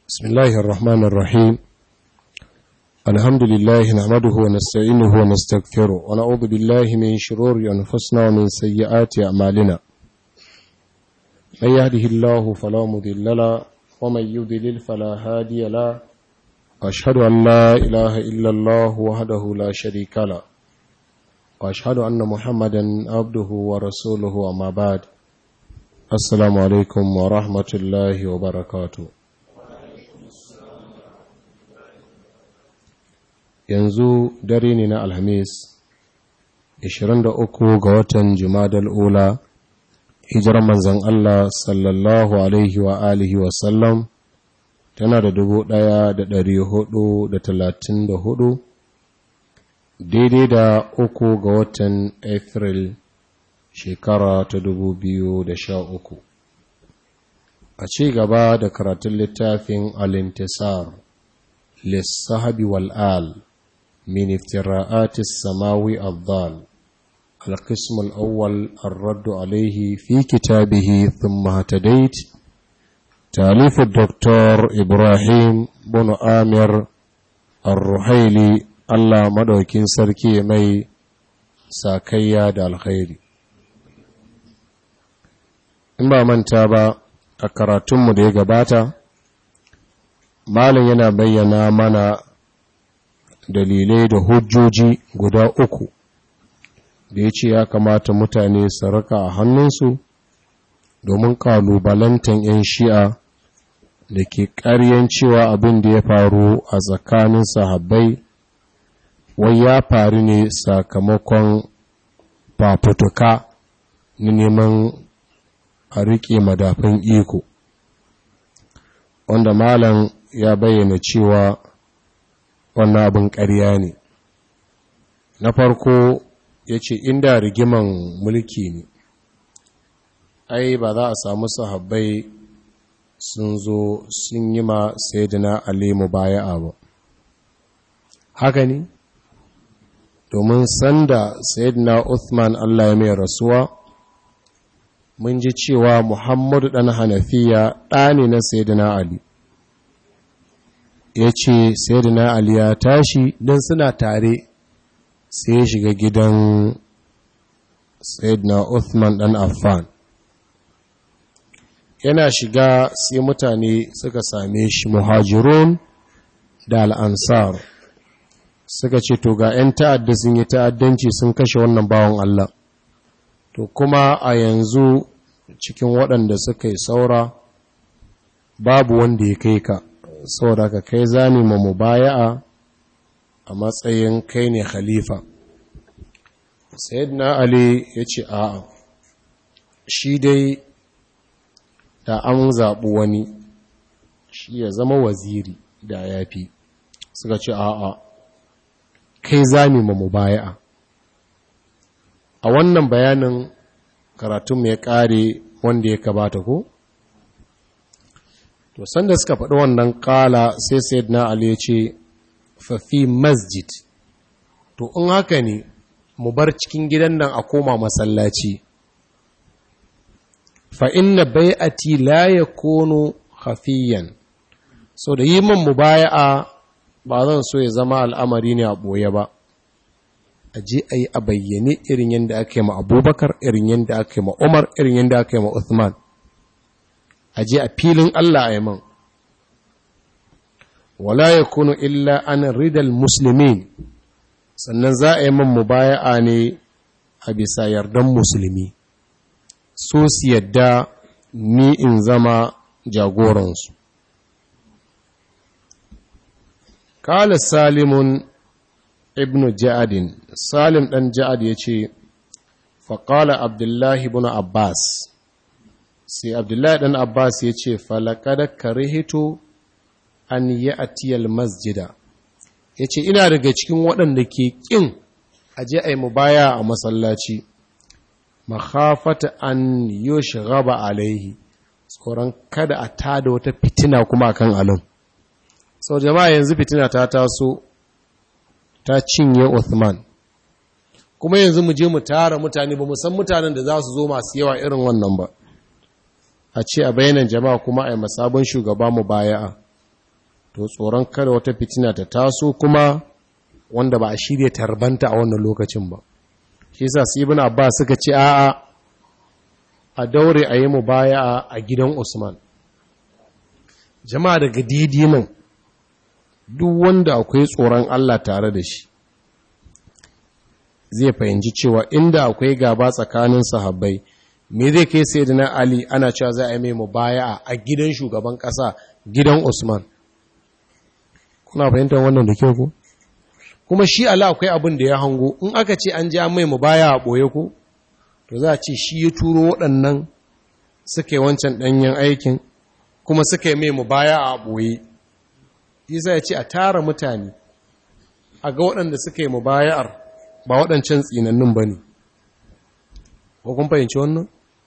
بسم الله الرحمن الرحيم الحمد لله نحمده ونستعينه ونستغفره ونعوذ بالله من شرور أنفسنا ومن سيئات أعمالنا من يهده الله فلا مضل له ومن يضلل فلا هادي له أشهد أن لا إله إلا الله وحده لا شريك له وأشهد أن محمدا عبده ورسوله أما بعد السلام عليكم ورحمة الله وبركاته yanzu dare ne na alhamis 23 ga watan jumadal ula hijirar manzan Allah sallallahu alaihi wa alihi wasallam tana da dubu ɗaya da ɗari hudu da talatin da hudu daidai da uku ga watan april shekara ta dubu biyu da sha uku a ci gaba da karatun littafin alintisar lissahabi wal'al من افتراءات السماوي الضال القسم الأول الرد عليه في كتابه ثم اهتديت تاليف الدكتور إبراهيم بن آمر الرحيلي الله مدوكين سركي مي ساكيا دا الخير إما من تابا أكراتم دي gabata malin yana bayyana mana dalilai da hujjoji guda uku da ya ce ya kamata mutane su raka a hannunsu domin kalubalantan 'yan shi'a da ke ƙaryan cewa abin da ya faru a tsakanin sahabbai wai ya faru ne sakamakon fafutuka na neman a riƙe madafin iko wanda malam ya bayyana cewa wannan abin ƙarya ne na farko ya ce inda rigiman mulki ne ai ba za a samu sahabbai sun zo sun yi ma sayyidina alimu baya ba haka ne domin sanda sayyidina uthman allah ya mai rasuwa mun ji cewa muhammadu ɗan hanafiya ɗa ne na sayyidina ali ya ce sayyidina ali ya tashi don suna tare sai ya shiga gidan sayyidina uthman dan affan yana shiga sai mutane suka same shi muhajirun da al'ansar suka ce to ga 'yan ta'adda sun yi ta'addanci sun kashe wannan bawan Allah to kuma a yanzu cikin waɗanda suka yi saura babu wanda ya kai ka saboda ka kai zani ma mubaya'a a matsayin kai ne khalifa sayyidina ali ya ce a'a shi dai da an zaɓi wani shi ya zama waziri da ya fi suka ce a'a kai zani ma mubaya'a a wannan bayanin karatun ya ƙare wanda ya kabata ko? to sanda suka faɗi wannan ƙala sai sayyidina ali ya ce fafi masjid to in haka ne mu bar cikin gidan nan a koma masallaci fa inna bai'ati la yakunu khafiyan so da yi min mubaya'a ba zan so ya zama al'amari ne a ɓoye ba a je a yi a bayyane irin yadda aka yi ma abubakar irin yadda aka yi ma umar irin yadda aka yi ma uthman a je a filin Allah a yaman wala ya kunu illa an ridal musulmin sannan za a yi man mubaya'a ne a bisa yardan musulmi so su yadda ni in zama jagoransu kala salimun ibn ja'adin salim ɗan ja'ad ya ce faƙala abdullahi ibn abbas sai abdullahi ɗan abbas ya ce falakada karihito an yi atiyal masjida ya ce ina daga cikin waɗanda ke ƙin aje a yi mubaya a masallaci mahafata an yi shigaba alaihi tsoron kada a tada wata fitina kuma kan alin sau jama'a yanzu fitina ta taso ta cinye Uthman kuma yanzu mu je mu tara mutane ba mu san mutanen da za su zo masu yawa irin wannan ba a ce a bayanan jama'a kuma a yi masabon shugaba mu baya'a to tsoron kada wata fitina ta taso kuma wanda ba a shirya tarbanta a wannan lokacin ba shi yasa su ibn abbas suka ce a'a a daure a yi mu baya a gidan usman jama'a daga didi nan duk wanda akwai tsoron allah tare da shi zai fahimci cewa inda akwai gaba tsakanin sahabbai me zai kai sai na ali ana cewa za a yi mai mubaya a gidan shugaban ƙasa gidan usman kuna fahimtar wannan da kyau ko kuma shi ala akwai abin da ya hango in aka ce an ji an mai mubaya a ɓoye ko to za a ce shi ya turo waɗannan suka yi wancan ɗanyen aikin kuma suka yi mai mubaya a ɓoye isa ya ce a tara mutane a ga waɗanda suka yi mubaya'ar ba waɗancan tsinannun ba ne ko kun fahimci wannan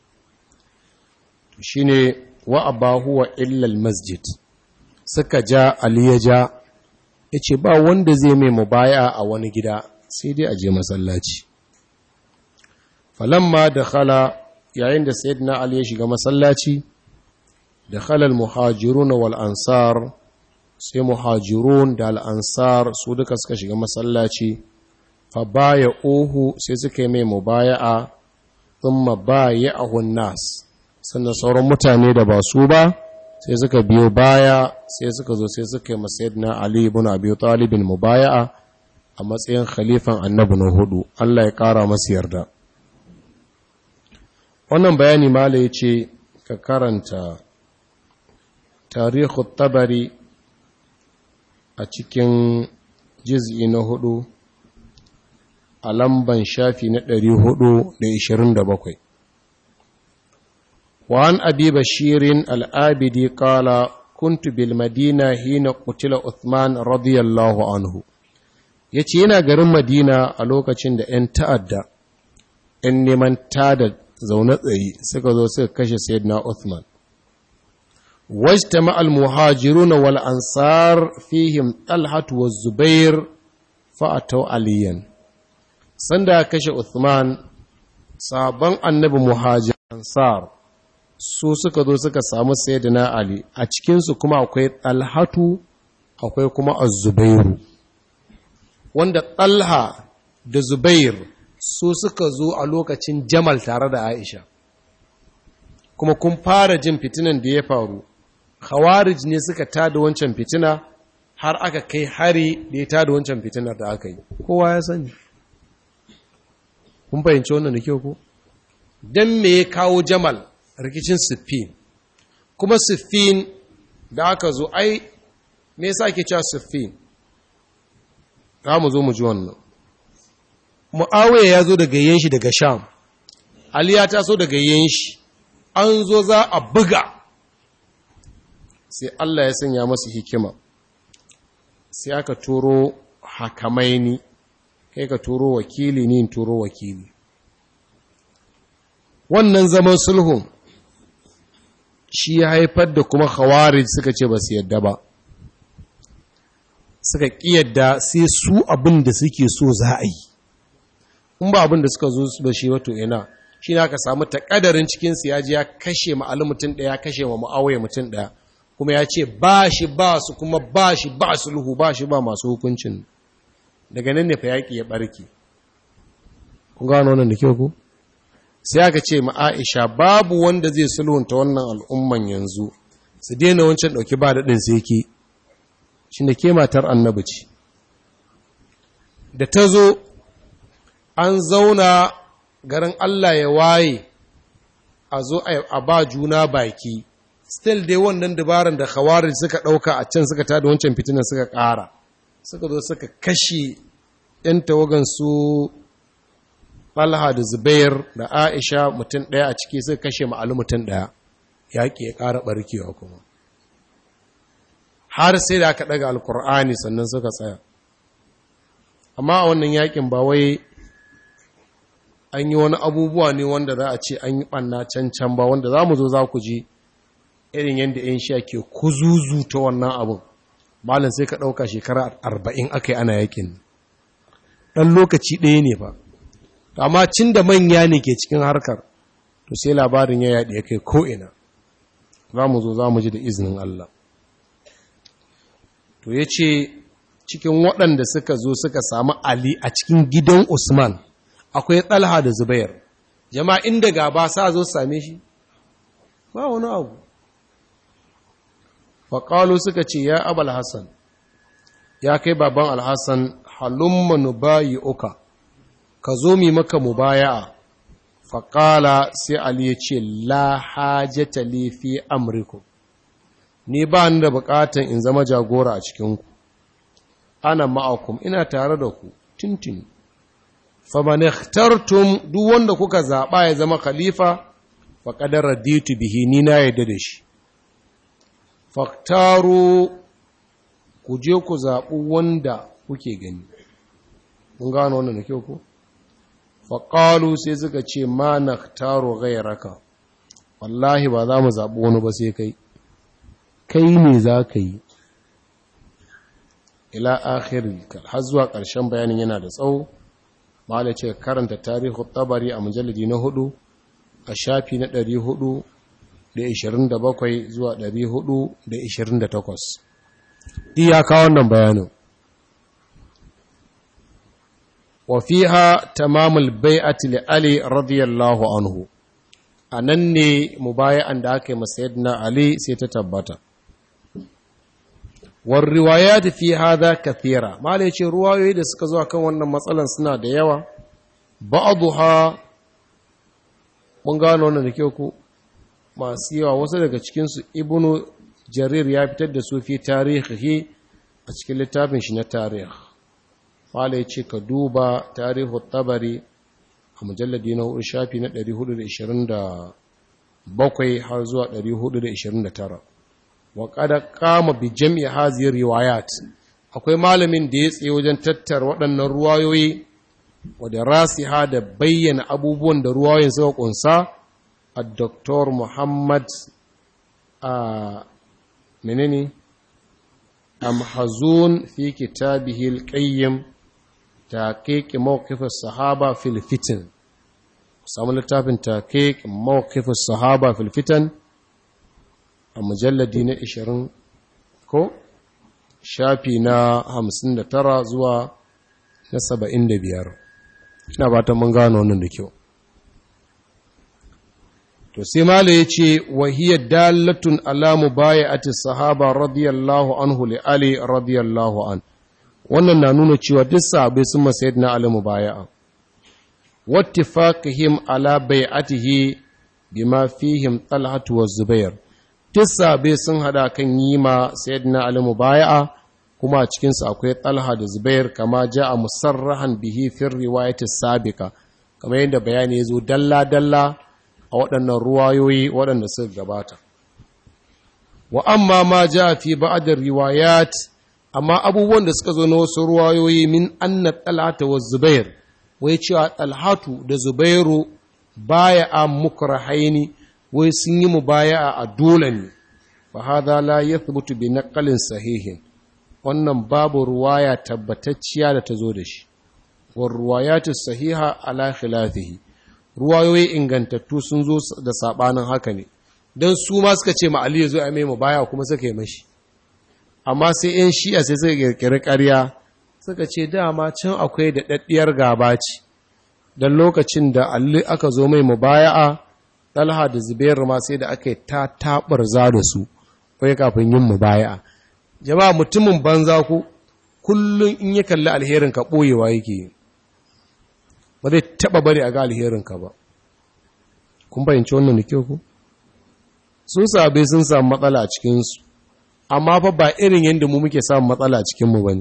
shi ne wa abahu wa illal masjid suka ja ali ya ja ya ce ba wanda zai mai mubaya a wani gida sai dai a je masallaci falamma da khala yayin da sayyidina ali ya shiga masallaci da khalal muhajirun wal ansar sai muhajirun da al ansar su duka suka shiga masallaci fa baya ohu sai suka yi mai mubaya'a thumma baya'ahu nas sannan sauran mutane da ba su ba sai suka biyo baya sai suka zo sai suka yi masayidina Ali ibn Abi Talib mubaya'a a matsayin khalifan annabi na hudu Allah ya kara masa yarda wannan bayani mala yace ka karanta tarihu tabari a cikin juz'i na hudu a lamban shafi na 427 وعن أبي بشير الآبدي قال كنت بالمدينة حين قتل عثمان رضي الله عنه yace yana garin Madina a lokacin da 'yan ta'adda 'yan neman tada zaune tsaye suka zo suka kashe Sayyidina Uthman wajtama al-muhajiruna wal ansar fihim Talhat wa Zubair fa ataw aliyan sanda kashe Uthman sabon annabi muhajir ansar su suka zo suka samu sayyidina Ali a cikinsu kuma akwai Talhatu akwai kuma Az-Zubairu wanda Talha da Zubair su suka zo a lokacin Jamal tare da Aisha kuma kun fara jin fitinan da ya faru Khawarij ne suka tada wancan fitina har aka kai hari da ya tada wancan fitinar da aka yi kowa ya sani kun fahimci wannan da kyau ko dan me ya kawo Jamal rikicin siffin kuma siffin da aka zo ai me yasa ake cewa siffin za mu zo mu ji wannan mu'awiya ya zo daga yin shi daga sham ali ya taso daga yin shi an zo za a buga sai Allah ya sanya masu hikima sai aka turo hakamaini kai ka turo wakili ni in turo wakili wannan zaman sulhun shi ya haifar da kuma khawarij suka ce ba su yadda ba suka yadda sai su abin da suke so za a yi in ba abin da suka zo ba shi wato ina shi na ka samu takadarin cikinsu ya ji ya kashe ma'ali mutum ɗaya kashe wa ma'awai mutum ɗaya kuma ya ce ba shi ba su kuma ba shi ba sulhu ba shi ba masu hukuncin daga nan ne fa yaƙi ya ɓarke kun gano wannan da kyau ku sai aka ce ma Aisha babu wanda zai sulhunta wannan al'umman yanzu su daina wancan ɗauki ba daɗin sai ke shi da ke matar annabi ce da ta zo an zauna garin Allah ya waye a zo a ba juna baki still dai wannan dabaran da khawarij suka ɗauka a can suka tada wancan fitinan suka ƙara suka zo suka kashe ‘yan tawagan su Talha da Zubair da Aisha mutum ɗaya a ciki suka kashe ma'alu mutum ɗaya, yaƙi ya ƙara ɓarkewa kuma. Har sai da aka ɗaga Alƙur'ani sannan suka tsaya. Amma a wannan yaƙin ba wai an yi wani abubuwa ne wanda za a ce an yi ɓanna can can ba wanda za mu zo za ku ji irin yadda ‘yan sha ke kuzuzu ta wannan abin. Malin sai ka ɗauka shekara arba'in aka yi ana yaƙin. Ɗan lokaci ɗaya ne ba. amma cin da manya ne ke cikin harkar to sai labarin ya yaɗe ya kai ko'ina za mu zo za mu ji da izinin Allah to ya ce cikin waɗanda suka zo suka samu Ali a cikin gidan Usman akwai Talha da Zubair jama'a inda gaba sa zo same shi ba wani abu faƙalu suka ce ya abal hassan ya kai baban alhassan halumma nubayi uka ka zo mi maka mubaya'a faƙala sai ali ya ce la hajjata li fi amriku ni ba ni da buƙatan in zama jagora a cikinku ana ma'akum ina tare da ku tintini faman ikhtartum duk wanda kuka zaɓa ya zama khalifa faƙadar raditu bihi ni na yadda da shi faktaru ku je ku zaɓi wanda kuke gani mun gano wannan da kyau ku faƙalu sai suka ce ma na taro gairaka wallahi ba za mu zaɓi wani ba sai kai kai ne za ka yi ila akhiri har zuwa ƙarshen bayanin yana da tsawo mala ce karanta tarihu tabari a mujalladi na hudu a shafi na ɗari hudu da ishirin da bakwai zuwa ɗari hudu da ishirin da takwas iyaka wannan bayanin wafiha tamamul bai'ati li ali radiyallahu anhu a nan ne mubaya'an da aka yi masayidina ali sai ta tabbata war riwayat fi hadha kathira mala yace ruwayoyi da suka zo kan wannan matsalan suna da yawa ba'dha mun gano wannan da kyau ko masu yawa wasu daga cikinsu ibnu jarir ya fitar da su fi tarihi a cikin littafin shi na tarih fala ya ce ka duba tarihu tabari a mujalladi na hudu shafi na 427 har zuwa 429 wa kada kama bi jam'i haziyar riwayat akwai malamin da ya tsaye wajen tattara waɗannan ruwayoyi wadda rasiha da bayyana abubuwan da ruwayoyin suka kunsa الدكتور محمد منني أمحزون في كتابه القيم تحقيق موقف الصحابة في الفتن سامو لتابن تحقيق موقف الصحابة في الفتن المجلد دين إشرين كو shafi na hamsin da tara zuwa na saba'in da biyar ina ba ta mun gano wannan da kyau to sai mala ya ce wahiyar dalatun alamu baya ati sahaba radiyallahu anhu li ali radiyallahu an wannan na nuna cewa duk sahabai sun masayid na ali mubaya'a wattifaqihim ala bai'atihi bima fihim talhatu wa zubair duk sahabai sun hada kan yi ma sayyidina ali mubaya'a kuma a cikin su akwai talha da zubair kama ja'a musarrahan bihi fi riwayati sabiqa kamar yadda bayani ya zo dalla dalla a waɗannan ruwayoyi waɗanda suka gabata. Wa amma ma ja fi ba'adar riwayat, amma abubuwan da suka zo na wasu ruwayoyi min anna talhata wa zubair, wai cewa talhatu da zubairu baya a mukrahaini wai sun yi mu baya a dole ne, fa hada la yathbutu bi naqalin sahihin. Wannan babu ruwaya tabbatacciya da ta zo da shi. Wa ruwayatu sahiha ala khilafihi. ruwayoyi ingantattu sun zo da sabanin haka ne don su ma suka ce ma Ali ya zo a mai baya kuma suka yi mashi amma sai yan shi'a sai suka kirkiri ƙarya suka ce dama can akwai da daddiyar gaba ce don lokacin da Ali aka zo mai mubaya'a Talha da Zubair ma sai da aka yi ta tabar za da su kai kafin yin mubaya'a jama'a mutumin banza ku kullum in ya kalli alherin ka boyewa yake yi ba zai taba bari a ga alherinka ba kun bayyance wannan da kyau ku sun sabai sun samu matsala a cikinsu amma fa ba irin yadda mu muke samun matsala a cikinmu ba ne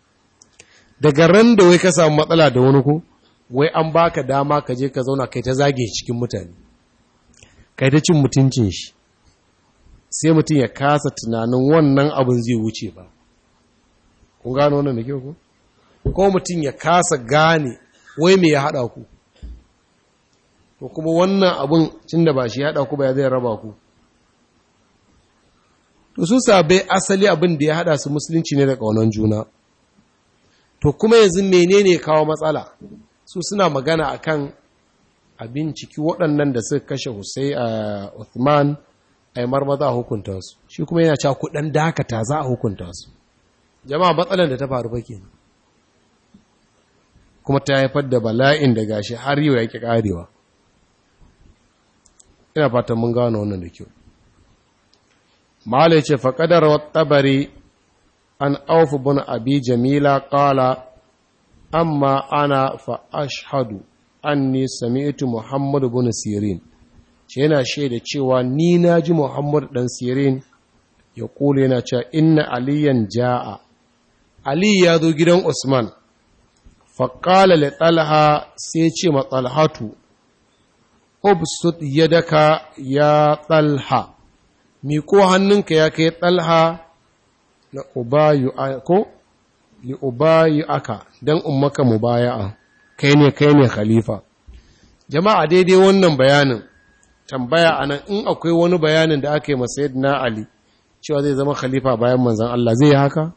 daga ran da wai ka samu matsala da wani ku wai an baka dama ka je ka zauna kai ta zage cikin mutane kai ta cin mutuncin shi sai mutum ya kasa tunanin wannan abin zai wuce ba kun gano wannan da kyau ku ko mutum ya kasa gane wai me ya haɗa ku to kuma wannan abin cin da ba shi haɗa ku ba ya zai raba ku to su sabai asali abin da ya haɗa su musulunci ne da ƙaunar juna to kuma yanzu menene kawo matsala su suna magana akan abin ciki waɗannan da suka kashe Hussein a Uthman a marmaza a hukunta su shi kuma yana cewa kuɗan dakata za a hukunta su jama'a matsalar da ta faru fa kenan kuma ta haifar da bala'in da gashi har yau yake karewa ina fatan mun gano wannan da kyau mala ce faƙadar tabari an aufu bin abi jamila ƙala amma ana fa ashhadu anni sami'tu muhammad bin sirin ce yana shaida cewa ni na ji muhammad dan sirin ya kula yana cewa inna aliyan ja'a ali ya zo gidan usman faƙala li talha sai ce ma talhatu ubsut yadaka ya talha miko hannunka ya kai talha na ubayu ko li ubayu aka dan ummaka mubaya'a kai ne kai ne khalifa jama'a daidai wannan bayanin tambaya anan in akwai wani bayanin da aka yi masa sayyidina ali cewa zai zama khalifa bayan manzon Allah zai yi haka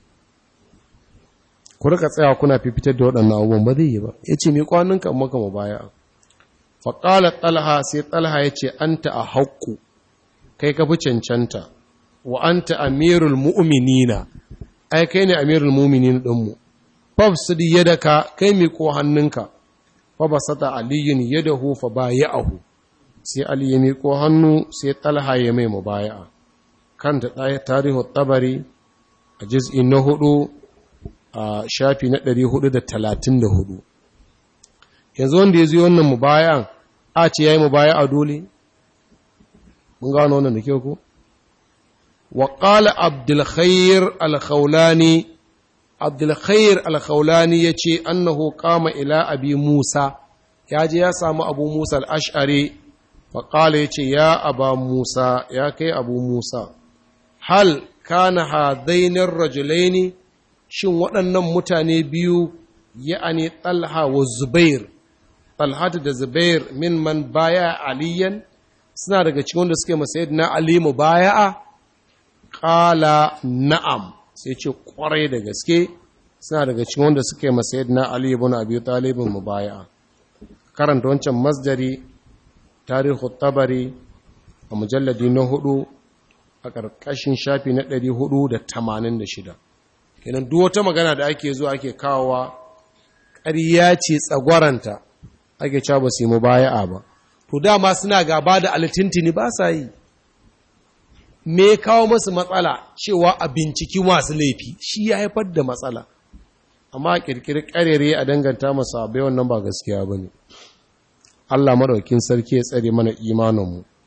ku rika tsaya kuna fifitar da waɗannan abubuwan ba zai yi ba yace miko hannunka ummaka mubaya'a faƙalar ɗalha sai ɗalha ya ce an ta a haƙƙu kai ka fi cancanta wa an ta amirul mu'uminina ai kai ne amirul mu'minin ɗinmu fab su di yada ka kai mi ko hannunka fa ba sata aliyun yada hu fa ba ya ahu sai ali ya mi ko hannu sai ɗalha ya mai mu baya kan ta ɗaya tarihu tabari a jiz'i na hudu a shafi na ɗari hudu da talatin da hudu yanzu wanda ya zo wannan mubayan a ce ya yi mubaya a dole mun gano wannan da kyau ko wa qala abdulkhair alkhawlani abdulkhair alkhawlani yace annahu qama ila abi musa ya je ya samu abu musa al-ash'ari fa qala yace ya aba musa ya kai abu musa hal kana hadaini rajulaini shin waɗannan mutane biyu ya'ani talha wa zubair Talhatu da Zubair min man baya aliyan suna daga cikin wanda suke masayid na Ali mu baya'a qala na'am sai ce kwarai da gaske suna daga cikin wanda suke masayid na Ali ibn Abi Talib mu baya'a karanta wancan masdari tarihu tabari a mujalladi na hudu a ƙarƙashin shafi na 486 kenan duk wata magana da ake zuwa ake kawowa ƙarya ce tsagwaranta ake cewa ba su yi mubaya'a ba to dama suna gaba da alitintini ba sa yi me kawo masu matsala cewa a binciki masu laifi shi ya haifar da matsala amma a kirkiri karere a danganta masu abai wannan ba gaskiya ba ne Allah maɗaukin sarki ya tsare mana imaninmu